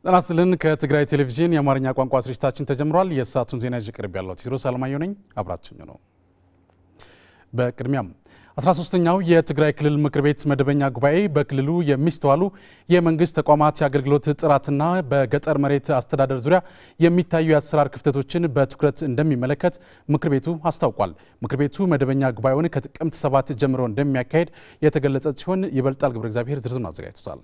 ጤና ይስጥልን። ከትግራይ ቴሌቪዥን የአማርኛ ቋንቋ ስርጭታችን ተጀምሯል። የሰዓቱን ዜና ይዤ ቀርብ ያለው ቴዎድሮስ አለማየሁ ነኝ። አብራችኝ ነው። በቅድሚያም 13ኛው የትግራይ ክልል ምክር ቤት መደበኛ ጉባኤ በክልሉ የሚስተዋሉ የመንግስት ተቋማት የአገልግሎት ጥራትና በገጠር መሬት አስተዳደር ዙሪያ የሚታዩ የአሰራር ክፍተቶችን በትኩረት እንደሚመለከት ምክር ቤቱ አስታውቋል። ምክር ቤቱ መደበኛ ጉባኤውን ከጥቅምት ሰባት ጀምሮ እንደሚያካሄድ የተገለጸ ሲሆን ይበልጣል ገብረ እግዚአብሔር ዝርዝሩን አዘጋጅቶታል።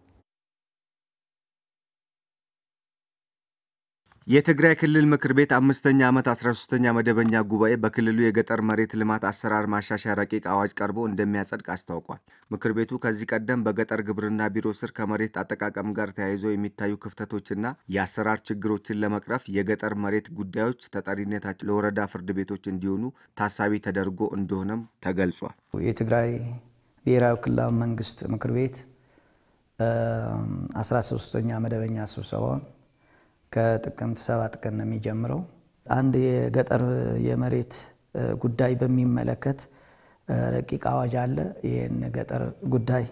የትግራይ ክልል ምክር ቤት አምስተኛ ዓመት 13ኛ መደበኛ ጉባኤ በክልሉ የገጠር መሬት ልማት አሰራር ማሻሻያ ረቂቅ አዋጅ ቀርቦ እንደሚያጸድቅ አስታውቋል። ምክር ቤቱ ከዚህ ቀደም በገጠር ግብርና ቢሮ ስር ከመሬት አጠቃቀም ጋር ተያይዞ የሚታዩ ክፍተቶችና የአሰራር ችግሮችን ለመቅረፍ የገጠር መሬት ጉዳዮች ተጠሪነታቸው ለወረዳ ፍርድ ቤቶች እንዲሆኑ ታሳቢ ተደርጎ እንደሆነም ተገልጿል። የትግራይ ብሔራዊ ክልላዊ መንግስት ምክር ቤት 13ኛ መደበኛ ስብሰባውን ከጥቅምት ሰባት ቀን ነው የሚጀምረው። አንድ የገጠር የመሬት ጉዳይ በሚመለከት ረቂቅ አዋጅ አለ። ይህን ገጠር ጉዳይ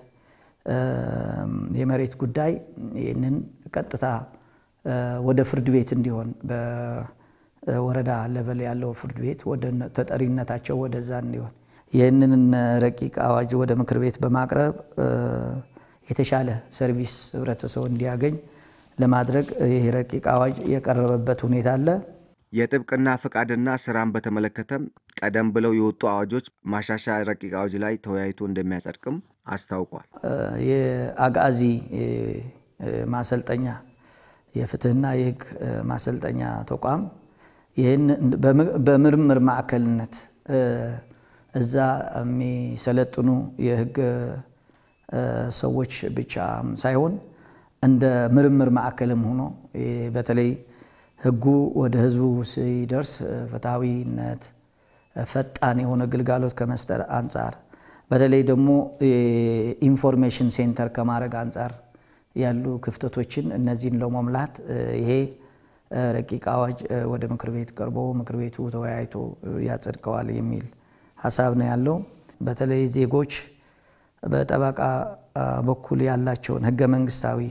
የመሬት ጉዳይ ይህንን ቀጥታ ወደ ፍርድ ቤት እንዲሆን በወረዳ ለበል ያለው ፍርድ ቤት ወደ ተጠሪነታቸው ወደዛ እንዲሆን ይህንን ረቂቅ አዋጅ ወደ ምክር ቤት በማቅረብ የተሻለ ሰርቪስ ህብረተሰቡ እንዲያገኝ ለማድረግ ይህ ረቂቅ አዋጅ የቀረበበት ሁኔታ አለ። የጥብቅና ፍቃድና ስራን በተመለከተም ቀደም ብለው የወጡ አዋጆች ማሻሻያ ረቂቅ አዋጅ ላይ ተወያይቶ እንደሚያጸድቅም አስታውቋል። የአጋዚ ማሰልጠኛ የፍትህና የህግ ማሰልጠኛ ተቋም ይህን በምርምር ማዕከልነት እዛ የሚሰለጥኑ የህግ ሰዎች ብቻ ሳይሆን እንደ ምርምር ማዕከልም ሆኖ በተለይ ህጉ ወደ ህዝቡ ሲደርስ ፍትሐዊነት፣ ፈጣን የሆነ ግልጋሎት ከመስጠት አንጻር በተለይ ደግሞ የኢንፎርሜሽን ሴንተር ከማድረግ አንጻር ያሉ ክፍተቶችን እነዚህን ለመሙላት ይሄ ረቂቅ አዋጅ ወደ ምክር ቤት ቀርቦ ምክር ቤቱ ተወያይቶ ያጸድቀዋል የሚል ሀሳብ ነው ያለው። በተለይ ዜጎች በጠበቃ በኩል ያላቸውን ህገ መንግስታዊ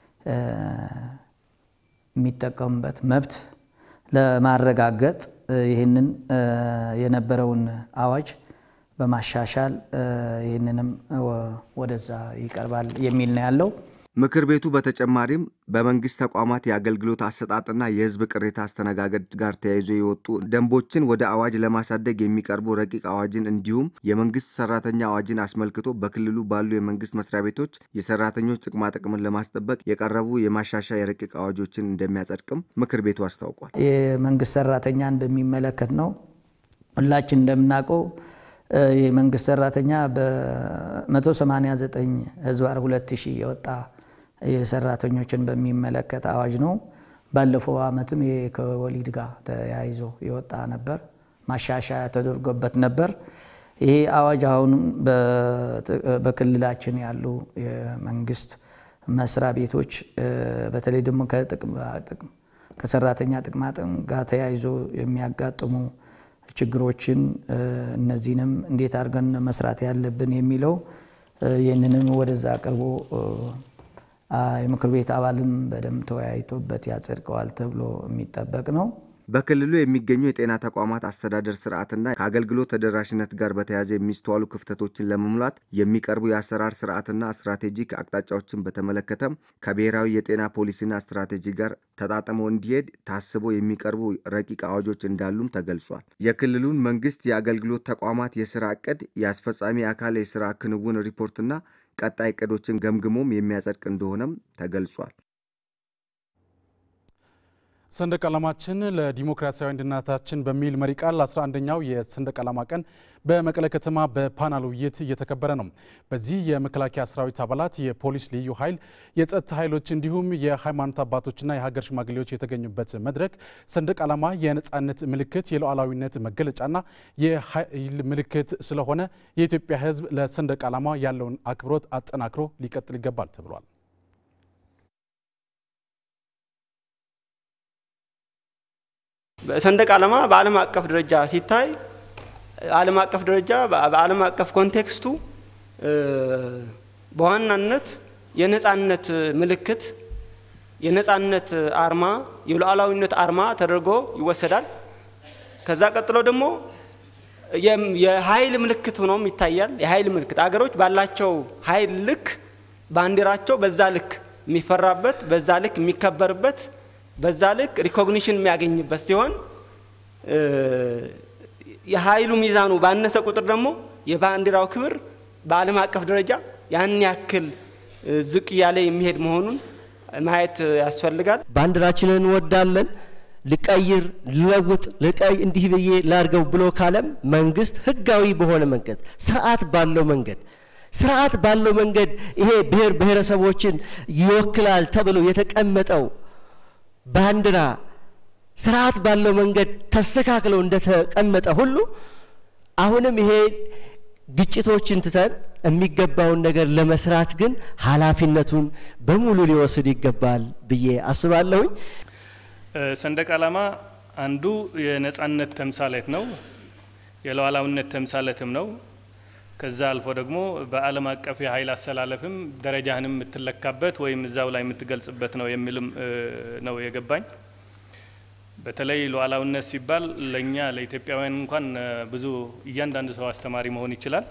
የሚጠቀሙበት መብት ለማረጋገጥ ይህንን የነበረውን አዋጅ በማሻሻል ይህንንም ወደዛ ይቀርባል የሚል ነው ያለው። ምክር ቤቱ በተጨማሪም በመንግስት ተቋማት የአገልግሎት አሰጣጥና የህዝብ ቅሬታ አስተነጋገድ ጋር ተያይዞ የወጡ ደንቦችን ወደ አዋጅ ለማሳደግ የሚቀርቡ ረቂቅ አዋጅን እንዲሁም የመንግስት ሰራተኛ አዋጅን አስመልክቶ በክልሉ ባሉ የመንግስት መስሪያ ቤቶች የሰራተኞች ጥቅማጥቅምን ለማስጠበቅ የቀረቡ የማሻሻያ የረቂቅ አዋጆችን እንደሚያጸድቅም ምክር ቤቱ አስታውቋል። የመንግስት ሰራተኛን በሚመለከት ነው። ሁላችን እንደምናውቀው የመንግስት ሰራተኛ በ189 ህዝባር 2000 የወጣ የሰራተኞችን በሚመለከት አዋጅ ነው። ባለፈው ዓመትም ከወሊድ ጋር ተያይዞ የወጣ ነበር፣ ማሻሻያ ተደርጎበት ነበር። ይሄ አዋጅ አሁንም በክልላችን ያሉ የመንግስት መስሪያ ቤቶች በተለይ ደግሞ ከሰራተኛ ጥቅማጥቅም ጋር ተያይዞ የሚያጋጥሙ ችግሮችን እነዚህንም እንዴት አድርገን መስራት ያለብን የሚለው ይህንንም ወደዛ አቅርቦ የምክር ቤት አባልም በደንብ ተወያይቶበት ያጸድቀዋል ተብሎ የሚጠበቅ ነው። በክልሉ የሚገኙ የጤና ተቋማት አስተዳደር ስርዓትና ከአገልግሎት ተደራሽነት ጋር በተያያዘ የሚስተዋሉ ክፍተቶችን ለመሙላት የሚቀርቡ የአሰራር ስርዓትና ስትራቴጂክ አቅጣጫዎችን በተመለከተም ከብሔራዊ የጤና ፖሊሲና ስትራቴጂ ጋር ተጣጥሞ እንዲሄድ ታስቦ የሚቀርቡ ረቂቅ አዋጆች እንዳሉም ተገልጿል። የክልሉን መንግስት የአገልግሎት ተቋማት የስራ እቅድ፣ የአስፈጻሚ አካል የስራ ክንውን ሪፖርትና ቀጣይ እቅዶችን ገምግሞም የሚያጸድቅ እንደሆነም ተገልጿል። ሰንደቅ ዓላማችን ለዲሞክራሲያዊ አንድነታችን በሚል መሪ ቃል 11ኛው የሰንደቅ ዓላማ ቀን በመቀለ ከተማ በፓናል ውይይት እየተከበረ ነው። በዚህ የመከላከያ ሰራዊት አባላት፣ የፖሊስ ልዩ ኃይል፣ የጸጥታ ኃይሎች እንዲሁም የሃይማኖት አባቶችና የሀገር ሽማግሌዎች የተገኙበት መድረክ ሰንደቅ ዓላማ የነጻነት ምልክት፣ የሉዓላዊነት መገለጫና የኃይል ምልክት ስለሆነ የኢትዮጵያ ሕዝብ ለሰንደቅ ዓላማ ያለውን አክብሮት አጠናክሮ ሊቀጥል ይገባል ተብሏል። ሰንደቅ ዓላማ በዓለም አቀፍ ደረጃ ሲታይ ዓለም አቀፍ ደረጃ በዓለም አቀፍ ኮንቴክስቱ በዋናነት የነጻነት ምልክት የነጻነት አርማ የሉዓላዊነት አርማ ተደርጎ ይወሰዳል። ከዛ ቀጥሎ ደግሞ የኃይል ምልክት ሆኖም ይታያል። የኃይል ምልክት አገሮች ባላቸው ኃይል ልክ ባንዲራቸው በዛ ልክ የሚፈራበት፣ በዛ ልክ የሚከበርበት፣ በዛ ልክ ሪኮግኒሽን የሚያገኝበት ሲሆን የኃይሉ ሚዛኑ ባነሰ ቁጥር ደግሞ የባንዲራው ክብር በዓለም አቀፍ ደረጃ ያን ያክል ዝቅ እያለ የሚሄድ መሆኑን ማየት ያስፈልጋል። ባንዲራችንን እንወዳለን፣ ልቀይር፣ ልለውጥ፣ ልቀይ እንዲህ ብዬ ላርገው ብሎ ካለም መንግስት ህጋዊ በሆነ መንገድ ስርዓት ባለው መንገድ ስርዓት ባለው መንገድ ይሄ ብሔር ብሔረሰቦችን ይወክላል ተብሎ የተቀመጠው ባንዲራ ስርዓት ባለው መንገድ ተስተካክለው እንደተቀመጠ ሁሉ አሁንም ይሄ ግጭቶችን ትተን የሚገባውን ነገር ለመስራት ግን ኃላፊነቱን በሙሉ ሊወስድ ይገባል ብዬ አስባለሁኝ። ሰንደቅ ዓላማ አንዱ የነጻነት ተምሳሌት ነው፣ የሉዓላዊነት ተምሳሌትም ነው። ከዛ አልፎ ደግሞ በዓለም አቀፍ የኃይል አሰላለፍም ደረጃህንም የምትለካበት ወይም እዛው ላይ የምትገልጽበት ነው የሚልም ነው የገባኝ። በተለይ ሉዓላዊነት ሲባል ለእኛ ለኢትዮጵያውያን እንኳን ብዙ እያንዳንዱ ሰው አስተማሪ መሆን ይችላል።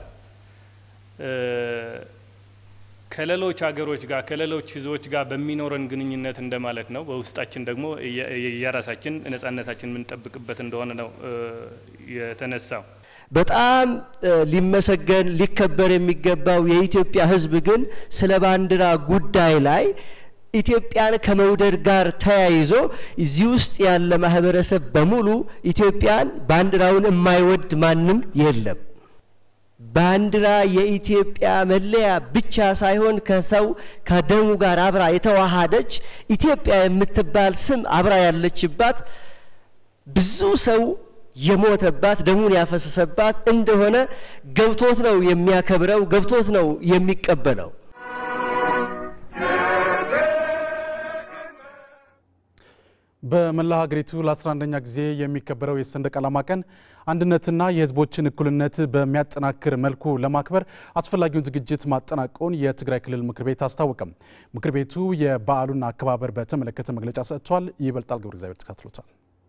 ከሌሎች ሀገሮች ጋር ከሌሎች ሕዝቦች ጋር በሚኖረን ግንኙነት እንደማለት ነው። በውስጣችን ደግሞ የራሳችን ነጻነታችን የምንጠብቅበት እንደሆነ ነው የተነሳው። በጣም ሊመሰገን ሊከበር የሚገባው የኢትዮጵያ ሕዝብ ግን ስለ ባንዲራ ጉዳይ ላይ ኢትዮጵያን ከመውደድ ጋር ተያይዞ እዚህ ውስጥ ያለ ማህበረሰብ በሙሉ ኢትዮጵያን ባንዲራውን የማይወድ ማንም የለም። ባንዲራ የኢትዮጵያ መለያ ብቻ ሳይሆን ከሰው ከደሙ ጋር አብራ የተዋሃደች ኢትዮጵያ የምትባል ስም አብራ ያለችባት ብዙ ሰው የሞተባት ደሙን ያፈሰሰባት እንደሆነ ገብቶት ነው የሚያከብረው፣ ገብቶት ነው የሚቀበለው። በመላ ሀገሪቱ ለ11ኛ ጊዜ የሚከበረው የሰንደቅ ዓላማ ቀን አንድነትና የሕዝቦችን እኩልነት በሚያጠናክር መልኩ ለማክበር አስፈላጊውን ዝግጅት ማጠናቀቁን የትግራይ ክልል ምክር ቤት አስታወቀም። ምክር ቤቱ የበዓሉን አከባበር በተመለከተ መግለጫ ሰጥቷል። ይበልጣል ገብረ እግዚአብሔር ተከታትሎታል።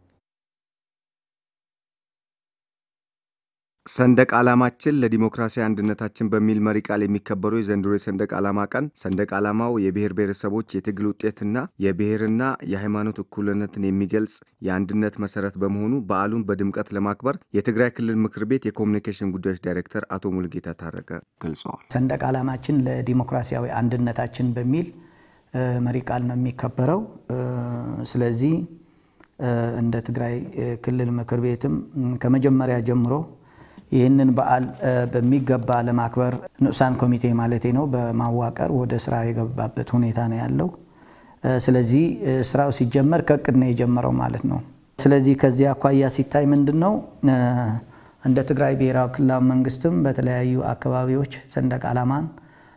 ሰንደቅ ዓላማችን ለዲሞክራሲያዊ አንድነታችን በሚል መሪ ቃል የሚከበረው የዘንድሮ የሰንደቅ ዓላማ ቀን ሰንደቅ ዓላማው የብሔር ብሔረሰቦች የትግል ውጤትና የብሔርና የሃይማኖት እኩልነትን የሚገልጽ የአንድነት መሰረት በመሆኑ በዓሉን በድምቀት ለማክበር የትግራይ ክልል ምክር ቤት የኮሚኒኬሽን ጉዳዮች ዳይሬክተር አቶ ሙልጌታ ታረቀ ገልጸዋል። ሰንደቅ ዓላማችን ለዲሞክራሲያዊ አንድነታችን በሚል መሪ ቃል ነው የሚከበረው። ስለዚህ እንደ ትግራይ ክልል ምክር ቤትም ከመጀመሪያ ጀምሮ ይህንን በዓል በሚገባ ለማክበር ንዑሳን ኮሚቴ ማለቴ ነው በማዋቀር ወደ ስራ የገባበት ሁኔታ ነው ያለው። ስለዚህ ስራው ሲጀመር ከእቅድ ነው የጀመረው ማለት ነው። ስለዚህ ከዚህ አኳያ ሲታይ ምንድን ነው እንደ ትግራይ ብሔራዊ ክልላዊ መንግስትም በተለያዩ አካባቢዎች ሰንደቅ ዓላማን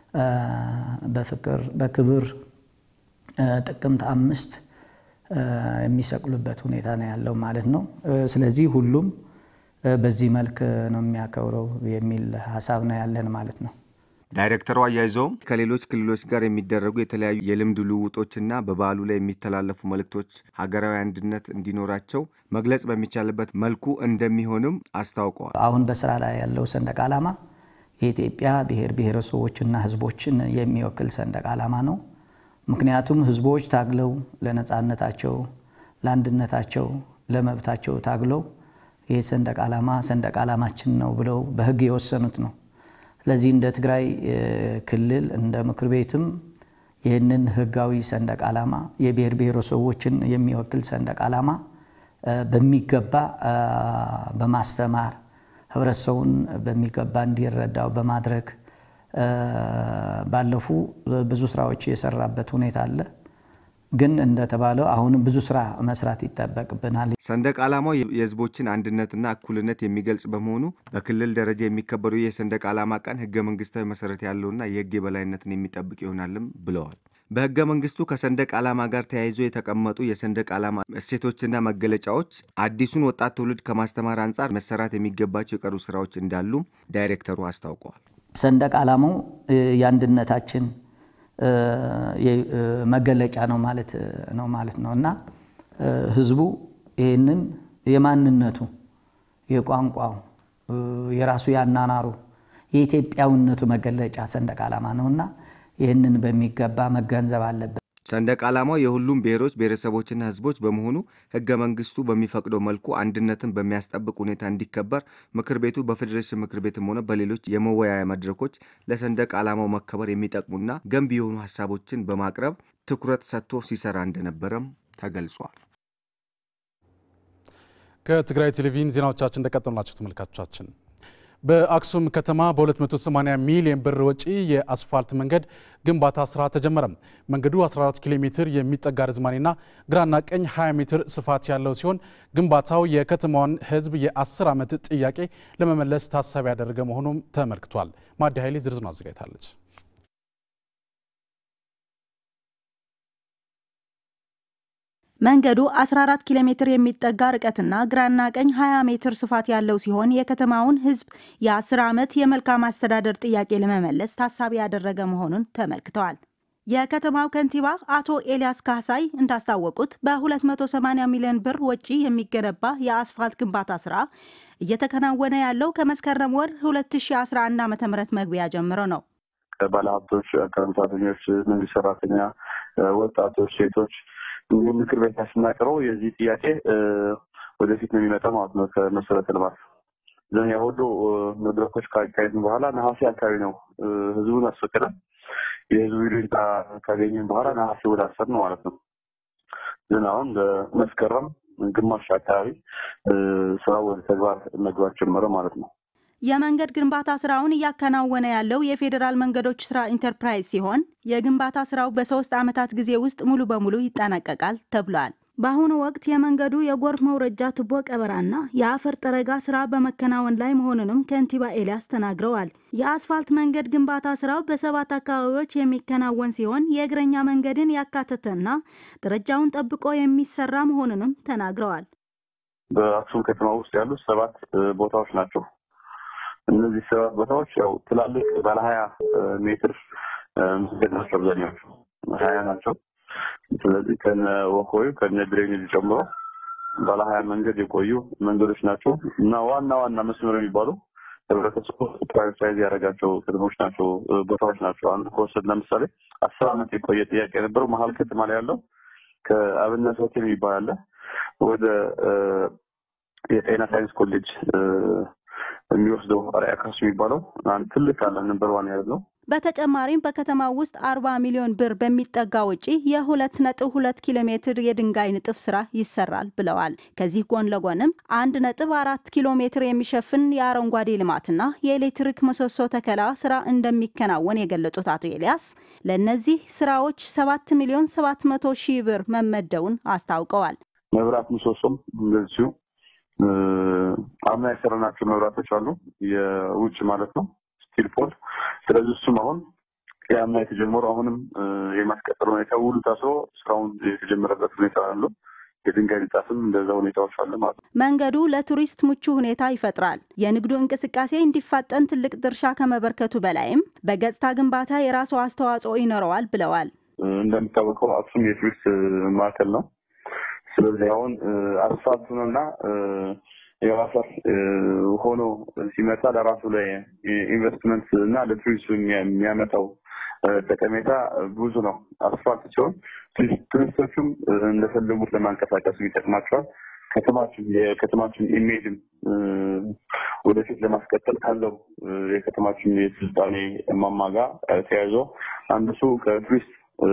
በፍቅር በክብር ጥቅምት አምስት የሚሰቅሉበት ሁኔታ ነው ያለው ማለት ነው። ስለዚህ ሁሉም በዚህ መልክ ነው የሚያከብረው የሚል ሀሳብ ነው ያለን ማለት ነው። ዳይሬክተሩ አያይዘውም ከሌሎች ክልሎች ጋር የሚደረጉ የተለያዩ የልምድ ልውውጦችና በበዓሉ ላይ የሚተላለፉ መልእክቶች ሀገራዊ አንድነት እንዲኖራቸው መግለጽ በሚቻልበት መልኩ እንደሚሆንም አስታውቀዋል። አሁን በስራ ላይ ያለው ሰንደቅ ዓላማ የኢትዮጵያ ብሔር ብሔረሰቦችና ሕዝቦችን የሚወክል ሰንደቅ ዓላማ ነው። ምክንያቱም ሕዝቦች ታግለው ለነፃነታቸው፣ ለአንድነታቸው፣ ለመብታቸው ታግለው ይህ ሰንደቅ ዓላማ ሰንደቅ ዓላማችን ነው ብለው በህግ የወሰኑት ነው። ስለዚህ እንደ ትግራይ ክልል እንደ ምክር ቤትም ይህንን ህጋዊ ሰንደቅ ዓላማ የብሔር ብሔረሰቦችን የሚወክል ሰንደቅ ዓላማ በሚገባ በማስተማር ህብረተሰቡን በሚገባ እንዲረዳው በማድረግ ባለፉ ብዙ ስራዎች የሰራበት ሁኔታ አለ። ግን እንደተባለው አሁንም ብዙ ስራ መስራት ይጠበቅብናል። ሰንደቅ ዓላማው የህዝቦችን አንድነትና እኩልነት የሚገልጽ በመሆኑ በክልል ደረጃ የሚከበረው የሰንደቅ ዓላማ ቀን ህገ መንግስታዊ መሰረት ያለውና የህግ የበላይነትን የሚጠብቅ ይሆናልም ብለዋል። በህገ መንግስቱ ከሰንደቅ ዓላማ ጋር ተያይዞ የተቀመጡ የሰንደቅ ዓላማ እሴቶችና መገለጫዎች አዲሱን ወጣት ትውልድ ከማስተማር አንጻር መሰራት የሚገባቸው የቀሩ ስራዎች እንዳሉ ዳይሬክተሩ አስታውቀዋል። ሰንደቅ ዓላማው የአንድነታችን መገለጫ ነው ማለት ነው ማለት ነው እና ህዝቡ ይህንን የማንነቱ የቋንቋው የራሱ ያናናሩ የኢትዮጵያዊነቱ መገለጫ ሰንደቅ ዓላማ ነውና ይህንን በሚገባ መገንዘብ አለበት። ሰንደቅ ዓላማው የሁሉም ብሔሮች ብሔረሰቦችና ህዝቦች በመሆኑ ህገ መንግስቱ በሚፈቅደው መልኩ አንድነትን በሚያስጠብቅ ሁኔታ እንዲከበር ምክር ቤቱ በፌዴሬሽን ምክር ቤትም ሆነ በሌሎች የመወያያ መድረኮች ለሰንደቅ ዓላማው መከበር የሚጠቅሙና ገንቢ የሆኑ ሀሳቦችን በማቅረብ ትኩረት ሰጥቶ ሲሰራ እንደነበረም ተገልጿል። ከትግራይ ቴሌቪዥን ዜናዎቻችን እንደቀጠሉ ናቸው ተመልካቾቻችን። በአክሱም ከተማ በ280 ሚሊዮን ብር ወጪ የአስፋልት መንገድ ግንባታ ስራ ተጀመረ። መንገዱ 14 ኪሎ ሜትር የሚጠጋ ርዝማኔና ግራና ቀኝ 20 ሜትር ስፋት ያለው ሲሆን ግንባታው የከተማዋን ህዝብ የ10 ዓመት ጥያቄ ለመመለስ ታሳቢ ያደረገ መሆኑም ተመልክቷል። ማዲ ኃይሌ ዝርዝሩን አዘጋጅታለች። መንገዱ 14 ኪሎ ሜትር የሚጠጋ ርቀትና ግራና ቀኝ 20 ሜትር ስፋት ያለው ሲሆን የከተማውን ህዝብ የ10 ዓመት የመልካም አስተዳደር ጥያቄ ለመመለስ ታሳቢ ያደረገ መሆኑን ተመልክተዋል። የከተማው ከንቲባ አቶ ኤልያስ ካሳይ እንዳስታወቁት በ280 ሚሊዮን ብር ወጪ የሚገነባ የአስፋልት ግንባታ ስራ እየተከናወነ ያለው ከመስከረም ወር 2011 ዓ ም መግቢያ ጀምሮ ነው። ባለሀብቶች፣ አካባቢ ሰራተኞች፣ መንግስት ሰራተኛ፣ ወጣቶች፣ ሴቶች እንዲሁም ምክር ቤት ስናቀረው የዚህ ጥያቄ ወደፊት ነው የሚመጣው ማለት ነው። ከመሰረተ ልማት ዘን ሁሉ መድረኮች ካካሄድን በኋላ ነሐሴ አካባቢ ነው ህዝቡን አስፈቅደን የህዝቡ ይሉኝታ ካገኘን በኋላ ነሐሴ ወደ አስር ነው ማለት ነው። ግን አሁን በመስከረም ግማሽ አካባቢ ስራው ወደ ተግባር መግባት ጀመረ ማለት ነው። የመንገድ ግንባታ ስራውን እያከናወነ ያለው የፌዴራል መንገዶች ስራ ኢንተርፕራይዝ ሲሆን የግንባታ ስራው በሶስት ዓመታት ጊዜ ውስጥ ሙሉ በሙሉ ይጠናቀቃል ተብሏል። በአሁኑ ወቅት የመንገዱ የጎርፍ መውረጃ ቱቦ ቀበራና የአፈር ጠረጋ ስራ በመከናወን ላይ መሆኑንም ከንቲባ ኤልያስ ተናግረዋል። የአስፋልት መንገድ ግንባታ ስራው በሰባት አካባቢዎች የሚከናወን ሲሆን የእግረኛ መንገድን ያካተተና ደረጃውን ጠብቆ የሚሰራ መሆኑንም ተናግረዋል። በአክሱም ከተማ ውስጥ ያሉት ሰባት ቦታዎች ናቸው። እነዚህ ሰባት ቦታዎች ያው ትላልቅ ባለ ሀያ ሜትር መንገድ ናቸው። አብዛኛዎቹ ሀያ ናቸው። ስለዚህ ከነ ወኮዩ ከነ ድሬኔጅ ጨምሮ ባለ ሀያ መንገድ የቆዩ መንገዶች ናቸው እና ዋና ዋና መስመር የሚባሉ ህብረተሰቡ ፕራዮሪታይዝ ያደረጋቸው ከተሞች ናቸው፣ ቦታዎች ናቸው። አንዱ ከወሰድ ለምሳሌ አስር ዓመት የቆየ ጥያቄ የነበረው መሀል ከተማ ላይ ያለው ከአብነት ሆቴል የሚባል አለ ወደ የጤና ሳይንስ ኮሌጅ የሚወስደው አርአያ ካሱ የሚባለው አንድ ትልቅ አለ ነበር ዋን ያዝ ነው። በተጨማሪም በከተማው ውስጥ 40 ሚሊዮን ብር በሚጠጋ ወጪ የሁለት ነጥብ ሁለት ኪሎ ሜትር የድንጋይ ንጥፍ ስራ ይሰራል ብለዋል። ከዚህ ጎን ለጎንም አንድ ነጥብ አራት ኪሎ ሜትር የሚሸፍን የአረንጓዴ ልማትና የኤሌክትሪክ ምሰሶ ተከላ ስራ እንደሚከናወን የገለጹት አቶ ኤልያስ ለእነዚህ ስራዎች ሰባት ሚሊዮን ሰባት መቶ ሺህ ብር መመደቡን አስታውቀዋል። መብራት ምሰሶም እንደዚሁ አምና የሰራናቸው መብራቶች አሉ፣ የውጭ ማለት ነው ስቲል ፖል። ስለዚህ እሱም አሁን የአምና የተጀመሩ አሁንም የማስቀጠል ሁኔታ ውሉ ታስሮ ስራውን የተጀመረበት ሁኔታ አለው። የድንጋይ ንጣፍም እንደዛ ሁኔታዎች አለ ማለት ነው። መንገዱ ለቱሪስት ምቹ ሁኔታ ይፈጥራል። የንግዱ እንቅስቃሴ እንዲፋጠን ትልቅ ድርሻ ከመበርከቱ በላይም በገጽታ ግንባታ የራሱ አስተዋጽኦ ይኖረዋል ብለዋል። እንደሚታወቀው አክሱም የቱሪስት ማዕከል ነው። ስለዚህ አሁን አስፋልቱንና የባሰር ሆኖ ሲመጣ ለራሱ ላይ ኢንቨስትመንት እና ለቱሪስቱ የሚያመጣው ጠቀሜታ ብዙ ነው። አስፋልት ሲሆን ቱሪስቶቹም እንደፈለጉት ለማንቀሳቀስ ይጠቅማቸዋል። ከተማችን የከተማችን ኢሜጅም ወደፊት ለማስቀጠል ካለው የከተማችን የስልጣኔ ማማ ጋር ተያይዞ አንዱ ሱ ከቱሪስት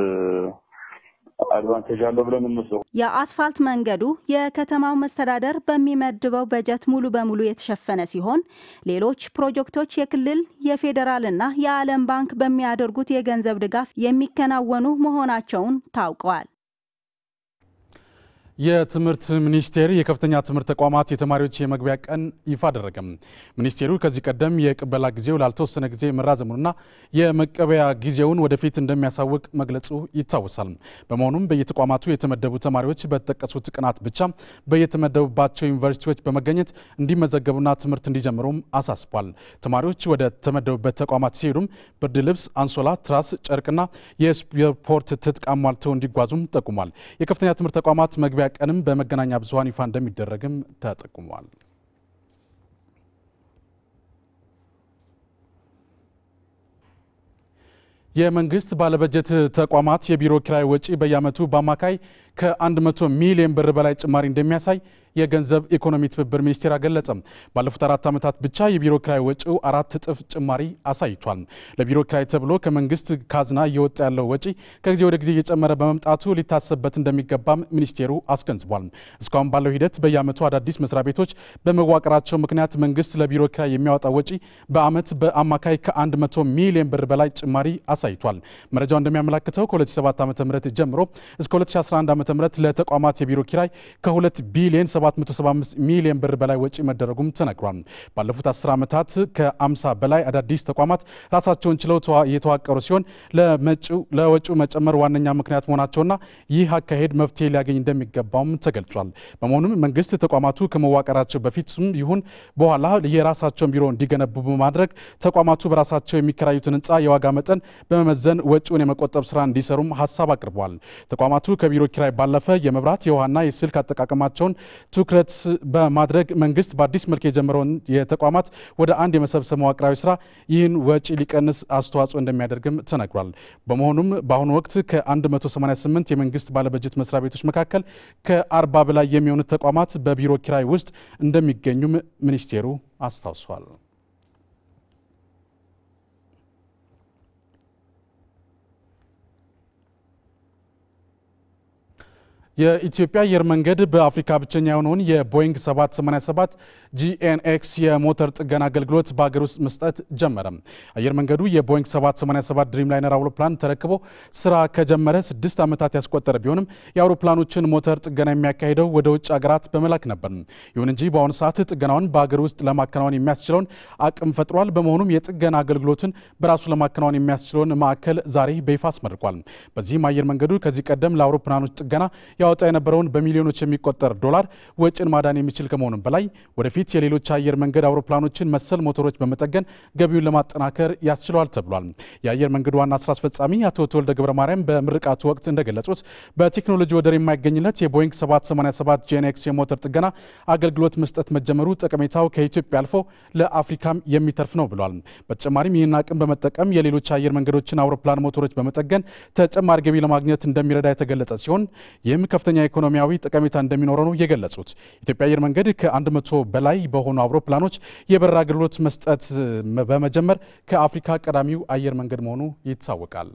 አድቫንቴጅ አለው ብለን እንወስደው። የአስፋልት መንገዱ የከተማው መስተዳደር በሚመድበው በጀት ሙሉ በሙሉ የተሸፈነ ሲሆን ሌሎች ፕሮጀክቶች የክልል የፌዴራልና የዓለም ባንክ በሚያደርጉት የገንዘብ ድጋፍ የሚከናወኑ መሆናቸውን ታውቀዋል። የትምህርት ሚኒስቴር የከፍተኛ ትምህርት ተቋማት የተማሪዎች የመግቢያ ቀን ይፋ አደረገ። ሚኒስቴሩ ከዚህ ቀደም የቅበላ ጊዜው ላልተወሰነ ጊዜ መራዘሙንና የመቀበያ ጊዜውን ወደፊት እንደሚያሳውቅ መግለጹ ይታወሳል። በመሆኑም በየተቋማቱ የተመደቡ ተማሪዎች በተጠቀሱት ቀናት ብቻ በየተመደቡባቸው ዩኒቨርሲቲዎች በመገኘት እንዲመዘገቡና ትምህርት እንዲጀምሩም አሳስቧል። ተማሪዎች ወደ ተመደቡበት ተቋማት ሲሄዱም ብርድ ልብስ፣ አንሶላ፣ ትራስ፣ ጨርቅና የስፖርት ትጥቅ አሟልተው እንዲጓዙም ጠቁሟል። የከፍተኛ ትምህርት ተቋማት መግቢያ ቀንም በመገናኛ ብዙኃን ይፋ እንደሚደረግም ተጠቁሟል። የመንግስት ባለበጀት ተቋማት የቢሮ ኪራይ ወጪ በየዓመቱ በአማካይ ከ100 ሚሊዮን ብር በላይ ጭማሪ እንደሚያሳይ የገንዘብ ኢኮኖሚ ትብብር ሚኒስቴር አገለጸም። ባለፉት አራት ዓመታት ብቻ የቢሮ ኪራይ ወጪው አራት እጥፍ ጭማሪ አሳይቷል። ለቢሮ ኪራይ ተብሎ ከመንግስት ካዝና እየወጣ ያለው ወጪ ከጊዜ ወደ ጊዜ እየጨመረ በመምጣቱ ሊታሰብበት እንደሚገባም ሚኒስቴሩ አስገንዝቧል። እስካሁን ባለው ሂደት በየዓመቱ አዳዲስ መስሪያ ቤቶች በመዋቅራቸው ምክንያት መንግስት ለቢሮ ኪራይ የሚያወጣው ወጪ በዓመት በአማካይ ከ100 ሚሊዮን ብር በላይ ጭማሪ አሳይቷል። መረጃው እንደሚያመላክተው ከ2007 ዓ ም ጀምሮ እስከ 2011 ዓ ም ለተቋማት የቢሮ ኪራይ ከ2 ቢሊዮን 775 ሚሊዮን ብር በላይ ወጪ መደረጉም ተነግሯል። ባለፉት 10 ዓመታት ከ50 በላይ አዳዲስ ተቋማት ራሳቸውን ችለው የተዋቀሩ ሲሆን ለወጪው መጨመር ዋነኛ ምክንያት መሆናቸውና ይህ አካሄድ መፍትሄ ሊያገኝ እንደሚገባውም ተገልጿል። በመሆኑም መንግስት ተቋማቱ ከመዋቀራቸው በፊትም ይሁን በኋላ የራሳቸውን ቢሮ እንዲገነቡ በማድረግ ተቋማቱ በራሳቸው የሚከራዩትን ህንፃ የዋጋ መጠን በመመዘን ወጪውን የመቆጠብ ስራ እንዲሰሩም ሀሳብ አቅርበዋል። ተቋማቱ ከቢሮ ኪራይ ባለፈ የመብራት የውሃና የስልክ አጠቃቀማቸውን ትኩረት በማድረግ መንግስት በአዲስ መልክ የጀመረውን የተቋማት ወደ አንድ የመሰብሰብ መዋቅራዊ ስራ ይህን ወጪ ሊቀንስ አስተዋጽኦ እንደሚያደርግም ተነግሯል። በመሆኑም በአሁኑ ወቅት ከ188 የመንግስት ባለበጀት መስሪያ ቤቶች መካከል ከ40 በላይ የሚሆኑት ተቋማት በቢሮ ኪራይ ውስጥ እንደሚገኙም ሚኒስቴሩ አስታውሷል። የኢትዮጵያ አየር መንገድ በአፍሪካ ብቸኛ የሆነውን የቦይንግ 787 ጂኤንኤክስ የሞተር ጥገና አገልግሎት በሀገር ውስጥ መስጠት ጀመረ። አየር መንገዱ የቦይንግ 787 ድሪም ላይነር አውሮፕላን ተረክቦ ስራ ከጀመረ ስድስት ዓመታት ያስቆጠረ ቢሆንም የአውሮፕላኖችን ሞተር ጥገና የሚያካሂደው ወደ ውጭ ሀገራት በመላክ ነበር። ይሁን እንጂ በአሁኑ ሰዓት ጥገናውን በሀገር ውስጥ ለማከናወን የሚያስችለውን አቅም ፈጥሯል። በመሆኑም የጥገና አገልግሎቱን በራሱ ለማከናወን የሚያስችለውን ማዕከል ዛሬ በይፋ አስመርቋል። በዚህም አየር መንገዱ ከዚህ ቀደም ለአውሮፕላኖች ጥገና ያወጣ የነበረውን በሚሊዮኖች የሚቆጠር ዶላር ወጪን ማዳን የሚችል ከመሆኑም በላይ ወደፊት የሌሎች አየር መንገድ አውሮፕላኖችን መሰል ሞተሮች በመጠገን ገቢውን ለማጠናከር ያስችለዋል ተብሏል። የአየር መንገዱ ዋና ስራ አስፈጻሚ አቶ ተወልደ ገብረ ማርያም በምርቃቱ ወቅት እንደገለጹት በቴክኖሎጂ ወደር የማይገኝለት የቦይንግ 787 ጄኔክስ የሞተር ጥገና አገልግሎት መስጠት መጀመሩ ጠቀሜታው ከኢትዮጵያ አልፎ ለአፍሪካም የሚተርፍ ነው ብሏል። በተጨማሪም ይህን አቅም በመጠቀም የሌሎች አየር መንገዶችን አውሮፕላን ሞተሮች በመጠገን ተጨማሪ ገቢ ለማግኘት እንደሚረዳ የተገለጸ ሲሆን ይህም ከፍተኛ ኢኮኖሚያዊ ጠቀሜታ እንደሚኖረው ነው የገለጹት። ኢትዮጵያ አየር መንገድ ከአንድ መቶ በላይ በሆኑ አውሮፕላኖች የበረራ አገልግሎት መስጠት በመጀመር ከአፍሪካ ቀዳሚው አየር መንገድ መሆኑ ይታወቃል።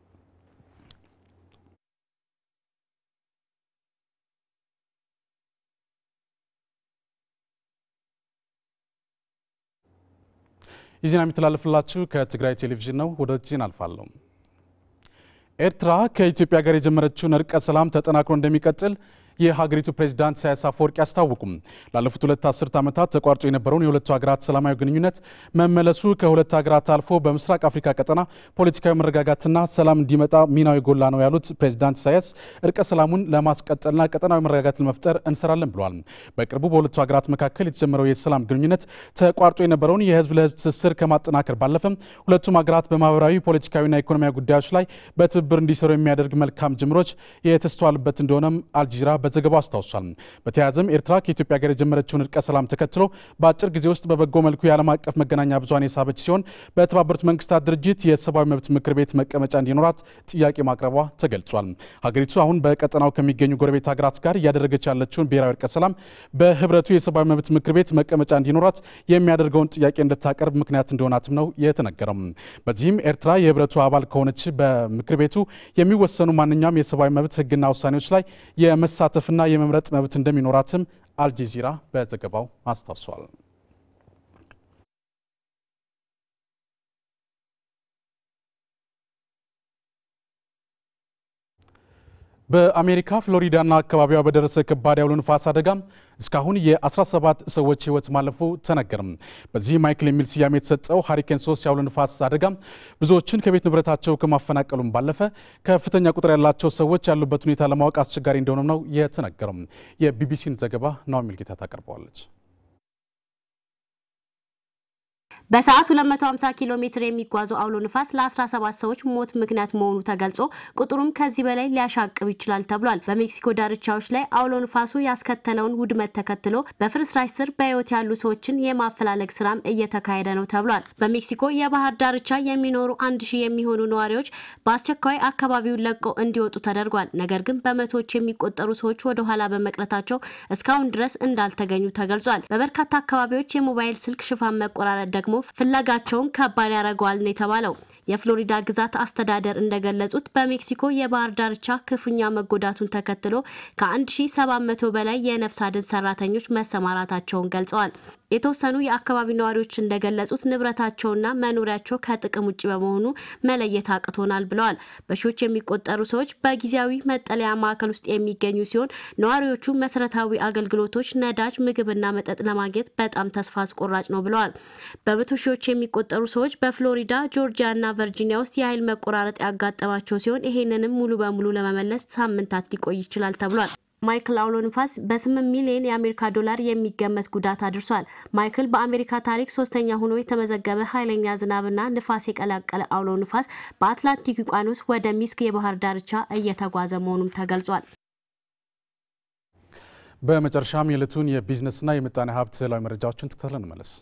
ይህ ዜና የሚተላለፍላችሁ ከትግራይ ቴሌቪዥን ነው። ወደ ዜና አልፋለሁ። ኤርትራ ከኢትዮጵያ ጋር የጀመረችውን እርቀ ሰላም ተጠናክሮ እንደሚቀጥል የሀገሪቱ ፕሬዚዳንት ኢሳያስ አፈወርቂ አስታወቁም። ላለፉት ሁለት አስርት ዓመታት ተቋርጦ የነበረውን የሁለቱ ሀገራት ሰላማዊ ግንኙነት መመለሱ ከሁለት ሀገራት አልፎ በምስራቅ አፍሪካ ቀጠና ፖለቲካዊ መረጋጋትና ሰላም እንዲመጣ ሚናው የጎላ ነው ያሉት ፕሬዚዳንት ኢሳያስ እርቀ ሰላሙን ለማስቀጠልና ቀጠናዊ መረጋጋት ለመፍጠር እንሰራለን ብለዋል። በቅርቡ በሁለቱ ሀገራት መካከል የተጀመረው የሰላም ግንኙነት ተቋርጦ የነበረውን የህዝብ ለህዝብ ትስስር ከማጠናከር ባለፈም ሁለቱም ሀገራት በማህበራዊ ፖለቲካዊና ኢኮኖሚያዊ ጉዳዮች ላይ በትብብር እንዲሰሩ የሚያደርግ መልካም ጅምሮች የተስተዋሉበት እንደሆነም አልጀዚራ በዘገባው አስታውሷል። በተያያዘም ኤርትራ ከኢትዮጵያ ጋር የጀመረችውን እርቀ ሰላም ተከትሎ በአጭር ጊዜ ውስጥ በበጎ መልኩ የዓለም አቀፍ መገናኛ ብዙኃን የሳበች ሲሆን በተባበሩት መንግስታት ድርጅት የሰብአዊ መብት ምክር ቤት መቀመጫ እንዲኖራት ጥያቄ ማቅረቧ ተገልጿል። ሀገሪቱ አሁን በቀጠናው ከሚገኙ ጎረቤት ሀገራት ጋር እያደረገች ያለችውን ብሔራዊ እርቀ ሰላም በህብረቱ የሰብአዊ መብት ምክር ቤት መቀመጫ እንዲኖራት የሚያደርገውን ጥያቄ እንድታቀርብ ምክንያት እንደሆናትም ነው የተነገረው። በዚህም ኤርትራ የህብረቱ አባል ከሆነች በምክር ቤቱ የሚወሰኑ ማንኛውም የሰብአዊ መብት ህግና ውሳኔዎች ላይ የመሳተፍና የመምረጥ መብት እንደሚኖራትም አልጀዚራ በዘገባው አስታውሷል። በአሜሪካ ፍሎሪዳና አካባቢዋ በደረሰ ከባድ ያውሎ ንፋስ አደጋ እስካሁን የ17 ሰዎች ሕይወት ማለፉ ተነገርም። በዚህ ማይክል የሚል ስያሜ የተሰጠው ሃሪኬን ሶስት ያውሎ ንፋስ አደጋ ብዙዎችን ከቤት ንብረታቸው ከማፈናቀሉም ባለፈ ከፍተኛ ቁጥር ያላቸው ሰዎች ያሉበት ሁኔታ ለማወቅ አስቸጋሪ እንደሆነም ነው የተነገረው። የቢቢሲን ዘገባ ናኦሚ ሚልጌታ ታቀርበዋለች። በሰዓት 250 ኪሎ ሜትር የሚጓዘው አውሎ ንፋስ ለ17 ሰዎች ሞት ምክንያት መሆኑ ተገልጾ ቁጥሩም ከዚህ በላይ ሊያሻቅብ ይችላል ተብሏል። በሜክሲኮ ዳርቻዎች ላይ አውሎ ንፋሱ ያስከተለውን ውድመት ተከትሎ በፍርስራሽ ስር በሕይወት ያሉ ሰዎችን የማፈላለግ ስራም እየተካሄደ ነው ተብሏል። በሜክሲኮ የባህር ዳርቻ የሚኖሩ አንድ ሺህ የሚሆኑ ነዋሪዎች በአስቸኳይ አካባቢውን ለቀው እንዲወጡ ተደርጓል። ነገር ግን በመቶዎች የሚቆጠሩ ሰዎች ወደ ኋላ በመቅረታቸው እስካሁን ድረስ እንዳልተገኙ ተገልጿል። በበርካታ አካባቢዎች የሞባይል ስልክ ሽፋን መቆራረጥ ደግሞ ፍለጋቸውን ከባድ ያደርገዋል ነው የተባለው። የፍሎሪዳ ግዛት አስተዳደር እንደገለጹት በሜክሲኮ የባህር ዳርቻ ክፉኛ መጎዳቱን ተከትሎ ከ1700 በላይ የነፍስ አድን ሰራተኞች መሰማራታቸውን ገልጸዋል። የተወሰኑ የአካባቢ ነዋሪዎች እንደገለጹት ንብረታቸውና መኖሪያቸው ከጥቅም ውጭ በመሆኑ መለየት አቅቶናል ብለዋል። በሺዎች የሚቆጠሩ ሰዎች በጊዜያዊ መጠለያ ማዕከል ውስጥ የሚገኙ ሲሆን ነዋሪዎቹ መሰረታዊ አገልግሎቶች፣ ነዳጅ፣ ምግብና መጠጥ ለማግኘት በጣም ተስፋ አስቆራጭ ነው ብለዋል። በመቶ ሺዎች የሚቆጠሩ ሰዎች በፍሎሪዳ ጆርጂያና ቨርጂኒያ ውስጥ የኃይል መቆራረጥ ያጋጠማቸው ሲሆን ይሄንንም ሙሉ በሙሉ ለመመለስ ሳምንታት ሊቆይ ይችላል ተብሏል። ማይክል አውሎ ንፋስ በ8 ሚሊዮን የአሜሪካ ዶላር የሚገመት ጉዳት አድርሷል። ማይክል በአሜሪካ ታሪክ ሶስተኛ ሆኖ የተመዘገበ ኃይለኛ ዝናብና ንፋስ የቀላቀለ አውሎ ንፋስ በአትላንቲክ ውቅያኖስ ወደ ሚስክ የባህር ዳርቻ እየተጓዘ መሆኑም ተገልጿል። በመጨረሻም የዕለቱን የቢዝነስና የምጣኔ ሀብት ስዕላዊ መረጃዎችን ተከታትለን እንመለስ።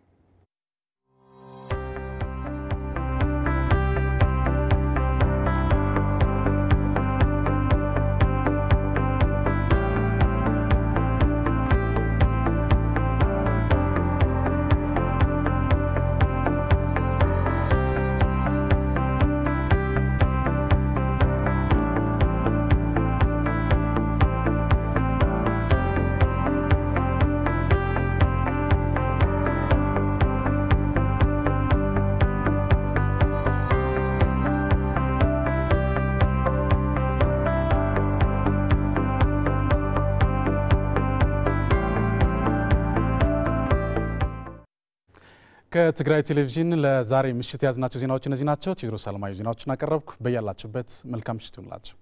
ከትግራይ ቴሌቪዥን ለዛሬ ምሽት የያዝናቸው ዜናዎች እነዚህ ናቸው። ቴዎድሮስ አለማየሁ ዜናዎችን አቀረብኩ። በያላችሁበት መልካም ምሽት ይሁንላችሁ።